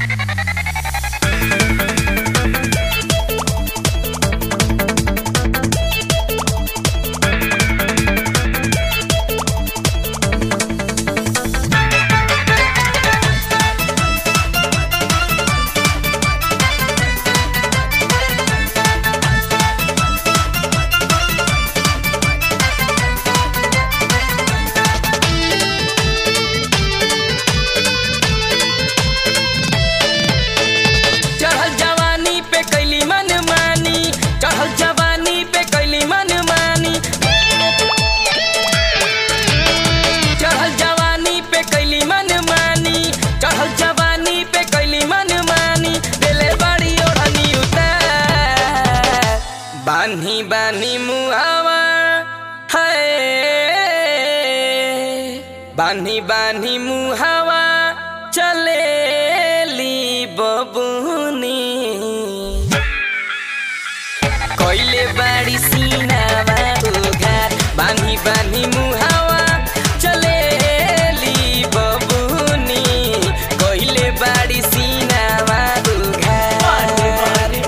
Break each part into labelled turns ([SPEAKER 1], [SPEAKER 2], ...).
[SPEAKER 1] चढ़ल जवानी पे कैली मन मानी चढ़ल जवानी पे कैली मन मानी चढ़ल जवानी पे कैली मन मानी चढ़ल जवानी पे कैली मन मानी दिले बड़ी ओढ़नी उतार बान्ही बान्ही मुहावा है बान्ही बान्ही मुहावा चलेली बबुनी कइले बाड़ी सीनावा उघार बान्ही बान्ही मुहावा चलेली बबुनी कइले बाड़ी सीनावा उघार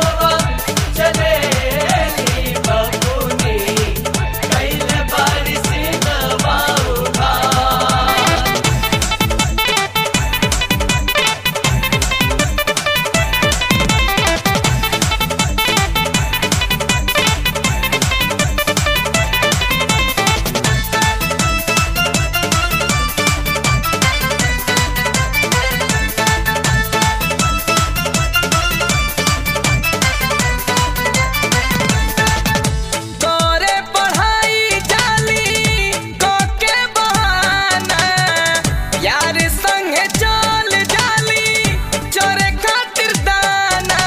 [SPEAKER 1] करे पढ़ाई जाली कोके बहाना यार संगे चल जाली चोरे खातिर दाना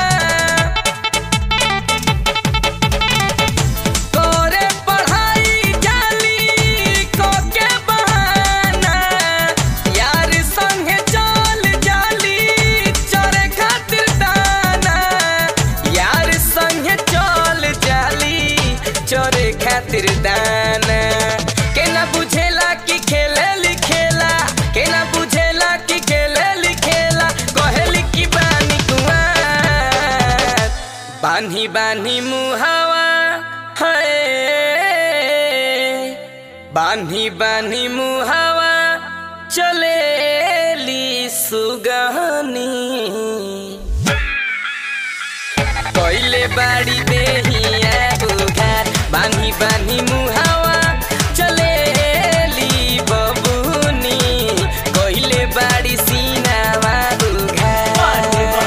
[SPEAKER 1] करे पढ़ाई जाली कोके बहाना यार संगे चल जाली चोरे खातिर दाना यार संगे चल जाली चोरे खातिर दाना के ना बुझेला कि खेले लिखेला के ना बुझेला कि खेले लिखेला कहेली कि बानी कुआर बान्ही बान्ही मुहावा है बान्ही बान्ही मुहावा चलेली सुगहनी कइले बाड़ी देहिया उघार बान्ही बान्ही मुहावा चलेली बबुनी कइले बाड़ी सीनावा उघार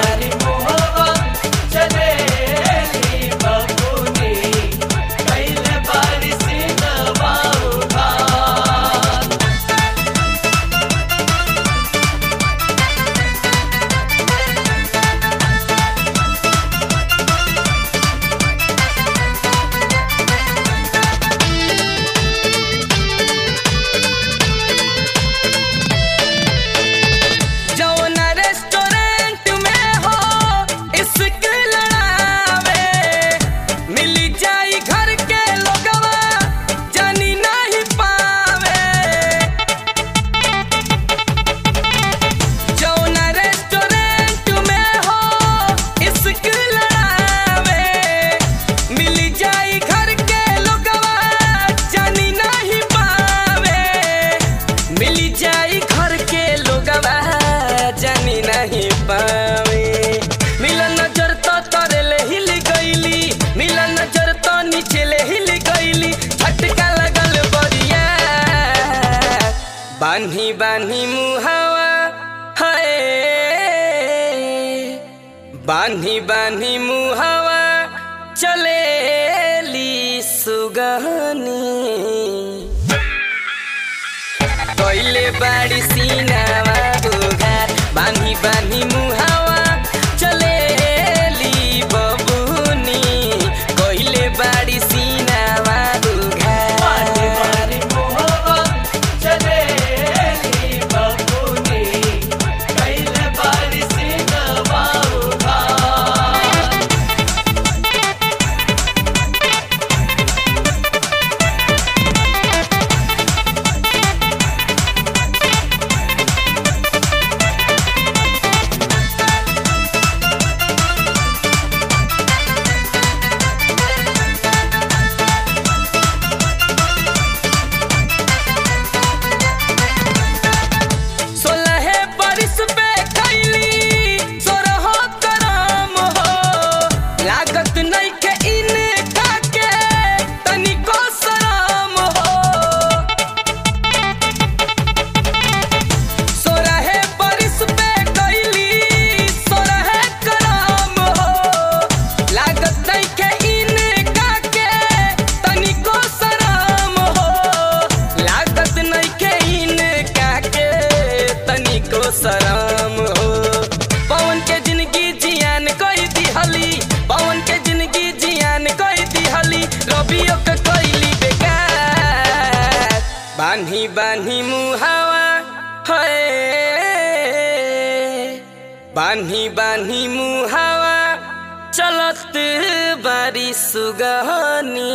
[SPEAKER 1] जौना रेस्टोरेंट में हो इश्क लड़ावे मिली जाई घर के लोगवा जानी नहीं पावे जौना रेस्टोरेंट में हो इश्क लड़ावे मिली जाई घर के लोगवा जानी नहीं पावे मिली जाई घर के लोगवा जानी नहीं पावे मिलन नजर तो तोरे ले हिल गईली मिलन नजर तो नीचे ले हिल गईली झटका लगल बरिया बान्ही बान्ही मुहावा है बान्ही बान्ही मुहावा चलेली सुगहनी कइले बाड़ी सीनावा उघार बान्ही बान्ही मुहावा चलेली बबुनी कइले बाड़ी सीनावा उघार तनिको शरम हो पवन के जिंदगी जियान कोई दिहली पवन के जिंदगी जियान कोई दिहली रबियो के कोइली बेकार बान्ही बान्ही मुहावा है बान्ही बान्ही मुहावा चलत बारी सुगहनी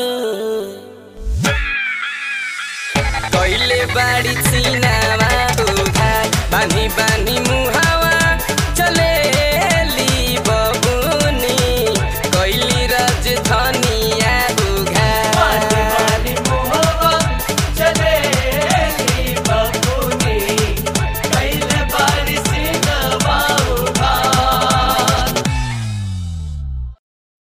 [SPEAKER 1] कैले बारी चिनावा उघार बानी बानी